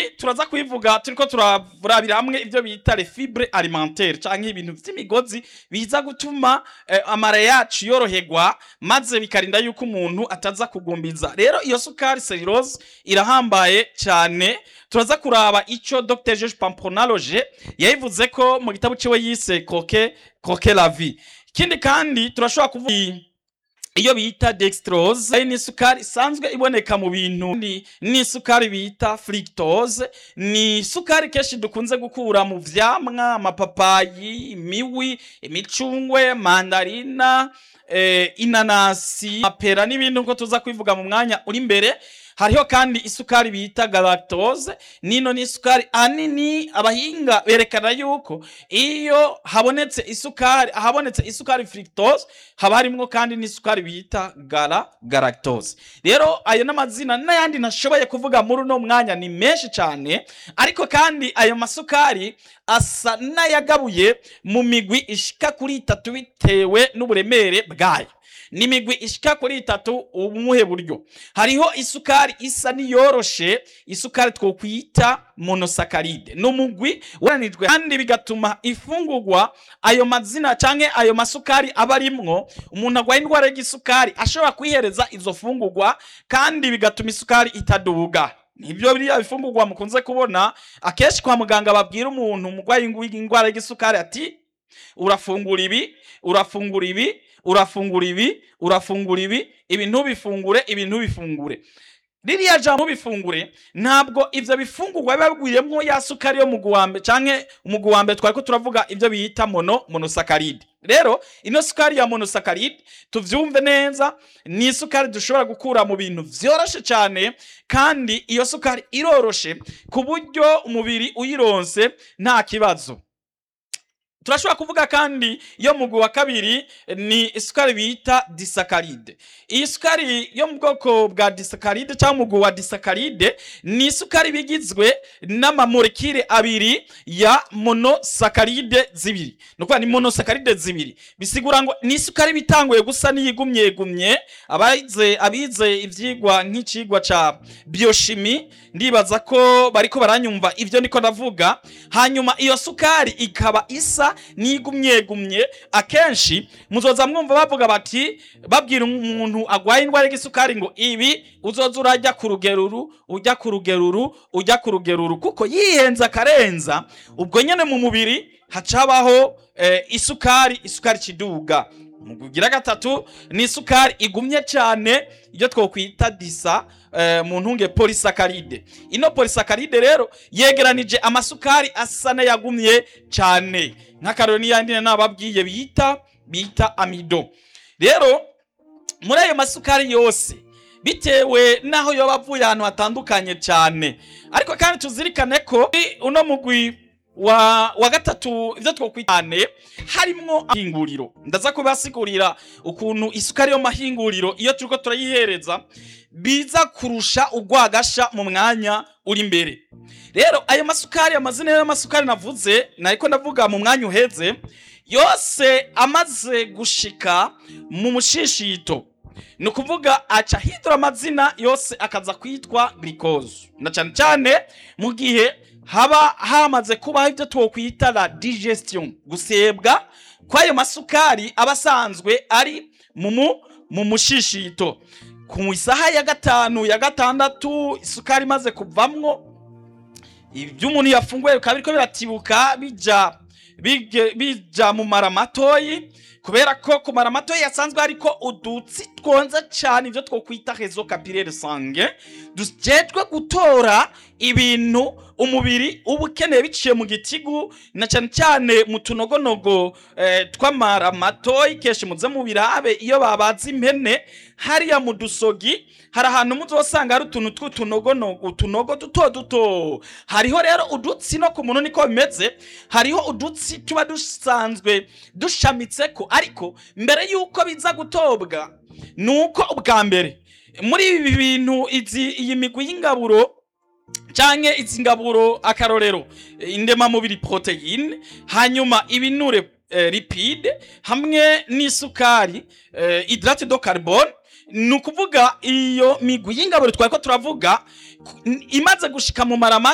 turaza kubivuga turiko turarabira hamwe ibyo bita les fibres alimentaires canke ibintu vy'imigozi biza gutuma eh, amara yacu yoroherwa maze bikarinda yuko umuntu ataza kugumbiza rero iyo sukari cellulose irahambaye cyane turaza kuraba ico Dr George Pamponaloge yayivuze ko mu gitabo ciwe yise Croquer Croquer la vie ikindi kandi turashobora kuvuga iyo bita dextrose ari n'isukari isanzwe iboneka mu bintu ni n'isukari bita fructose ni isukari kenshi dukunze gukura mu vyamwa amapapayi imiwi imicungwe mandarina eh, inanasi mapera n'ibindi nko tuza kwivuga mu mwanya uri imbere hariho kandi isukari bita galactose nino ni isukari anini abahinga berekana yuko iyo habonetse isukari ahabonetse isukari fructose haba harimwo kandi n'isukari bita gala galactose rero ayo n'amazina n'ayandi ntashoboye kuvuga muri uno mwanya ni menshi cyane ariko kandi ayo masukari asa n'ayagabuye mu migwi ishika kuri itatu bitewe n'uburemere bwayo ni imigwi ishika kuri itatu umuhe buryo hariho isukari isa niyoroshe isukari twokwita monosakaride ni umugwi uranijwe kandi bigatuma ifungurwa ayo mazina canke ayo masukari aba arimwo umuntu agwaye indwara y'igisukari ashobora kwihereza izo fungurwa kandi bigatuma isukari itaduga nibyo biriya bifungurwa mukunze kubona akenshi kwa muganga babwira umuntu umurwayi w'indwara y'igisukari ati urafungura ibi urafungura ibi urafungura ibi urafungura ibi ibi ntubifungure ibi ntubifungure ririya jambo bifungure ntabwo ivyo bifungurwa biba bigwiriyemwo ya sukari yo mugwi wa mbere canke umugwi wa mbere twariko turavuga ivyo bita mono monosakaride rero ino sukari ya monosakaride tuvyumve neza ni isukari dushobora gukura mu bintu vyoroshe cyane kandi iyo sukari iroroshe ku buryo umubiri uyironse nta kibazo turashobora kuvuga kandi yo mugwi wa kabiri ni isukari bita disakaride iyi sukari yo mu bwoko bwa disakaride cyangwa mugwi wa disakaride ni isukari bigizwe n'amamolekile abiri ya monosakaride zibiri ni ukuvuga ni monosakaride zibiri bisigura ngo ni isukari bitanguye gusa n'iyigumyegumye abize abize ivyigwa nk'icigwa ca bioshimi ndibaza ko bariko baranyumva ivyo niko ndavuga hanyuma iyo sukari ikaba isa nigumyegumye akenshi muzoza mwumva bavuga bati babwira umuntu agwaye indwara y'igisukari ngo ibi uzoza urajya ku rugeruru ujya ku rugeruru ujya ku rugeruru kuko yihenza akarenza ubwo nyene mu mubiri hacabaho eh, isukari isukari kiduga mugira gatatu ni isukari igumye cyane iyo twokwita disa eh, mu ntunge polisakaride ino polisakaride rero yegeranije amasukari asa n'ayagumye cyane nk'akarero n'iyandi nababwiye bita bita amido rero muri ayo masukari yose bitewe n'aho yoba avuye ahantu hatandukanye cyane ariko kandi tuzirikane ko uno mugwi wa wa gatatu ivyo twokwitane harimwo amahinguriro ndaza kubasigurira ukuntu isukari yo mahinguriro iyo turiko turayihereza biza kurusha urwagasha mu mwanya uri imbere rero ayo masukari amazina y'amasukari navuze nariko ndavuga mu mwanya uheze yose amaze gushika mu mushishito ni ukuvuga aca hidura amazina yose akaza kwitwa glucose na cyane cyane mu gihe haba hamaze kubaho ibyo twokwita la digestion gusebwa kw'ayo masukari aba asanzwe ari mu mu mushishito ku isaha ya gatanu ya gatandatu isukari imaze kuvamwo ibyo umuntu yafunguye bikaba biriko biratibuka bija bija mu mara matoyi kubera ko ku mara matoyi yasanzwe hariko udutsi twonze cyane ibyo twokwita rezo capillere sange dujejwe gutora ibintu umubiri uba ukeneye biciye mu gitigu na cyane cyane mu tunogonogo eh, tw'amara matoyi kenshi muze mu birabe iyo babaze impene hariya mu dusogi hari ahantu muzosanga hari utuntu tw'utunogonogo utunogo duto duto hariho rero udutsi no ku muntu niko bimeze hariho udutsi tuba dusanzwe dushamitseko ariko mbere y'uko biza gutobwa ni uko ubwa mbere muri ibi bintu izi iyi migwi y'ingaburo canke izi ngaburo akarorero indemamubiri proteine hanyuma ibinure eh, lipide hamwe n'isukari eh, hydrate de carbone ni ukuvuga iyo migwi y'ingaburo twari ko turavuga imaze gushika mu marama